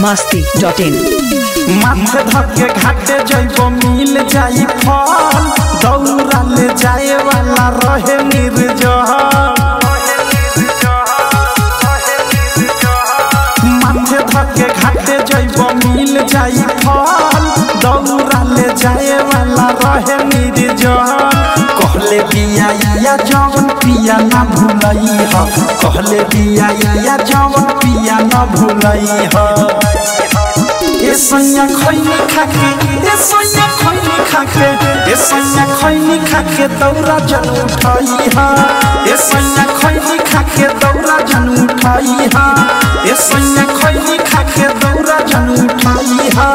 मस्ती dot इन माथे धके घाटे जइबो मिल जाई फल दौरा ले जाए वाला रहे निर्जल माथे धके घाटे जइबो मिल जाई फल दौरा ले जाए वाला रहे निर्जल कहले बिया या जवन पिया ना भूलई ह कहले बिया या जवन पिया ना भूलई ह ए सैया खैनी खाके ए सैया खैनी खाके ए सैया खैनी खाके दौरा जन उठाई हा ए सैया खैनी खाके दौरा जन उठाई हा ए सैया खैनी खाके दौरा जन उठाई हा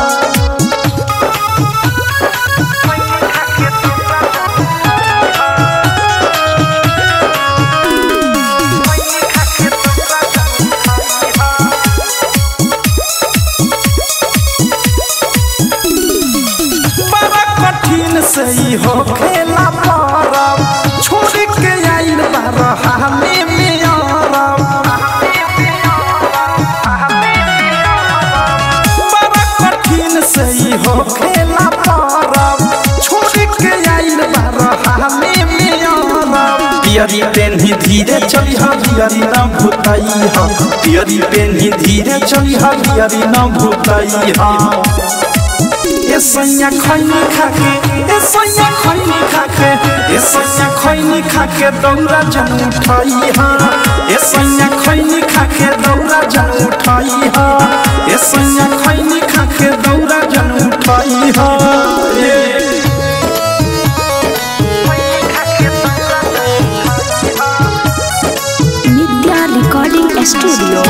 बड़ा कठिन से ही हो खेला परब छोड़ के आइल बारह हाले में अरब बड़ा कठिन से ही हो खेला परब छोड़ के आइल बारह हाले में अरब पियरी पेन्ही धीरे चली हा पियरी न भूताई हा पियरी पेन्ही धीरे चली हा पियरी न भूताई हा ए सैया खैनी खाके ए सैया खैनी खाके ए सैया खैनी खाके दौरा जन उठाई हा ए सैया खैनी खाके दौरा जन उठाई हा ए सैया खैनी खाके दौरा जन उठाई हा ए Nitya recording studio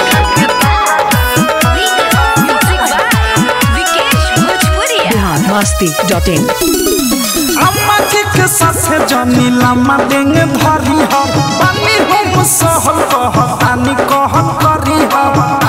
Bihar Masti dot in अम्मा जी के साथे जनी लामा देंगे भरी हो बानी हम सहल कह तानी कहल करी हो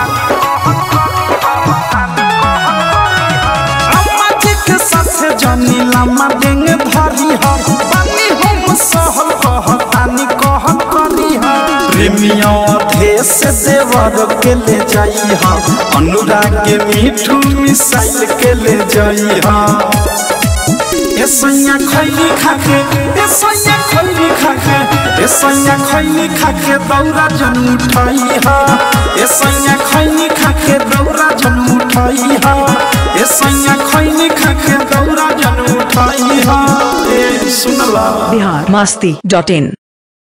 अम्मा जी के साथे जनी लामा देंगे भरी हो बानी हम सहल कह तानी कहल करी हो प्रेमियों देश देवर के ले जाई हा अनुराग के मीठू मिसाइल के ले जाई हा ए सैया खैनी खाके ए सैया खैनी खाके ए सैया खैनी खाके दौरा जन उठाई हा ए सैया खैनी खाके दौरा जन उठाई हा ए सैया खैनी खाके दौरा जन उठाई हा ए सुनला बिहार मस्ती डॉट इन